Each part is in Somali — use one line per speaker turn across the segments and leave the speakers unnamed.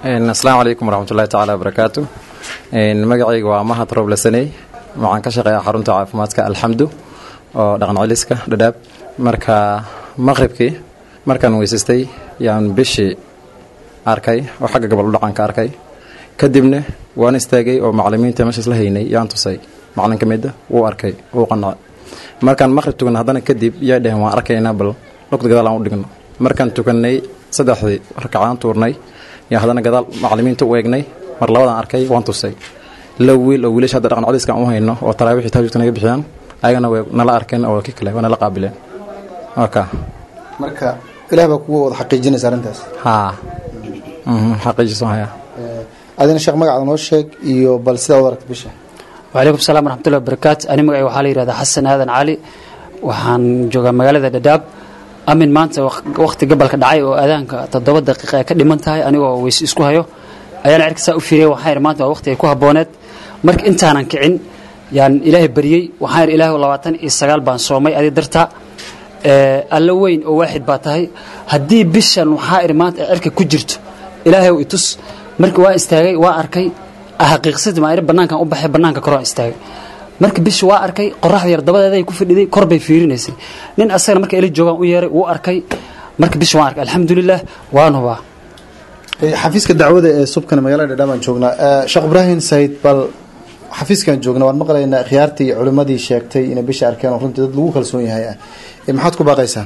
asalaamu calaykum waraxmatullahi tacaala wabarakaatu magacayga waa mahad roble saney waxaan ka shaqeeyaa xarunta caafimaadka alxamdu oo dhaqan celiska dhadhaab marka maqribkii markaan weysaystay yaan bishii arkay oo xagga gobol dhaqanka arkay kadibna waan istaagay oo macalimiinta meeshaas la haynay yaan tusay macalin ka mida wuu arkay wuu qanacay markaan maqrib tukan haddana kadib yaa dhaheen waan arkaynaa bal lugta gadaal aan u dhigno markaan tukanay saddexdii rakacaan tuurnay yaa haddana gadaal macalimiinta u eegnay mar labadaan arkay waan tusay la wiil oo wiilasha hadda dhaqan codiskan u hayno oo taraawixii taajudka naga bixiyaan ayagana way nala arkeen oo ki kale waa nala qaabileen waka
marka ilaah baa kugu wada xaqiijinaysa arrintaas
haa xaqiijisan hayaa
adina sheekh magacaada noo sheeg iyo bal sidaa u aragta bisha
wacalaykum salaam waraxmatullahi wabarakaatu ani magacay waxaa la yihahdaa xasan aadan cali waxaan joogaa magaalada dhadhaab amin maanta wakhti gabalka dhacay oo aadaanka toddoba daqiiqa ay ka dhiman tahay anigoo weyse isku hayo ayaana cirka saa u fiiriyay waxaan idhi maanta waa waqti ay ku habbooneed marka intaanan kicin yaan ilaahay baryey waxaan idhi ilaahu labaatan iyo sagaal baan soomay adi darta alla weyn oo waaxid baa tahay haddii bishan waxaa idhi maanta ay cirka ku jirto ilaahay i tus marka waa istaagay waa arkay xaqiiqsadii maa idhi bannaankan u baxay bannaanka kor waan istaagay marka bishi waa arkay qoraxda yar dabadeeday ku fadhiday kor bay fiirinaysay nin asagana marka ila joogaan u yeeray wuu arkay marka bishi waan arkay alxamdulilah waan hubaa
xafiiska dacwada ee subkana magaalada dhadhaab aan joognaa sheekh ibraahim sayid bal xafiiskan joogna waan maqlaynaa khiyaartii iyo culimmadii sheegtay inay bisha arkeen oo runtii dad lagu kalsoon yahay ah maxaad ku baaqaysaan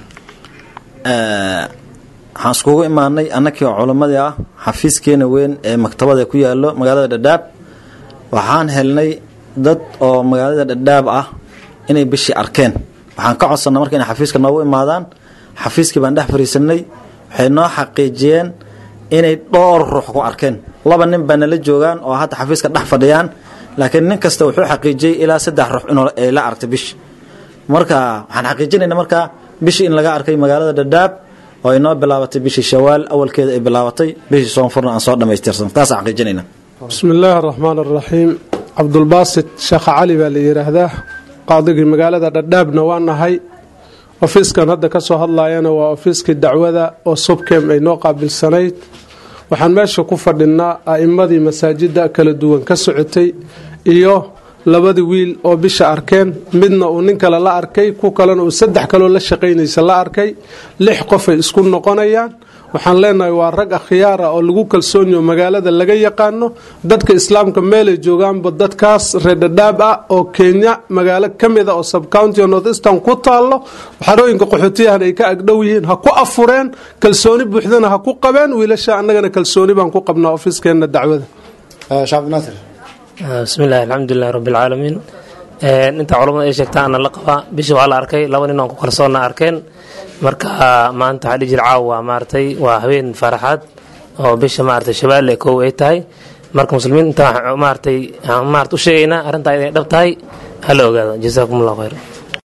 waxaan iskugu imaanay annakii oo culimmadii ah xafiiskeena weyn ee maktabada ku yaalo magaalada dhadhaab waxaan helnay dad oo magaalada dhadhaab ah inay bishii arkeen waxaan ka codsannay marka inay xafiiska noogu imaadaan xafiiskii baan dhex fariisanay waxay noo xaqiijiyeen inay dhowr ruux ku arkeen laba nin baa nala joogaan oo hadda xafiiska dhex fadhiyaan laakiin nin kasta wuxuu xaqiijiyey ilaa saddex ruux inuu ay la arktay bishi marka waxaan xaqiijinaynaa marka bishii in laga arkay magaalada dhadhaab oo ay noo bilaabatay bishii shawaal awalkeeda ay bilaabatay bishii soonfurna aan soo dhammaystirsan taasaan xaqiijinayna
bismi illaahi araxmaan araxiim cabdulbaasit sheekha cali baa la yidhaahdaa qaadigii magaalada dhadhaabna waa nahay ofiiskan hadda ka soo hadlayana waa ofiiskii dacwada oo subkem ay noo qaabilsanayd waxaan meesha ku fadhinaa a'immadii masaajidda kala duwan ka socotay iyo labadii wiil oo bisha arkeen midna uu nin kale la arkay ku kalena uu saddex kaloo la shaqaynaysa la arkay lix qofay isku noqonayaan waxaan leenahay waa rag akhyaara oo lagu kalsoonyaho magaalada laga yaqaano dadka islaamka meelay joogaanba dadkaas reerdhadhaab ah oo kenya magaalo ka mida oo subcounty o north eastern ku taallo xarooyinka qaxootiyahan ay ka agdhow yihiin ha ku afureen kalsooni buuxdana ha ku qabeen wiilasha annagana kalsooni baan ku qabnaa ofiiskeenna dacwada
shacabdinaasir
bismillahi alxamdulilahi rabbilcaalamiin inta culamada ay sheegtaan ana la qabaa bishii waa la arkay laba nin oon ku kalsoonna arkeen marka maanta waxaa dhihi jira caawa waa maaragtay waa habeen faraxaad oo bisha maaragtay shabaale kow ay tahay marka muslimiin inta maaragtay maarata u sheegaynaa arrintaa inay dhab tahay hala ogaado jasaakum allahu khayr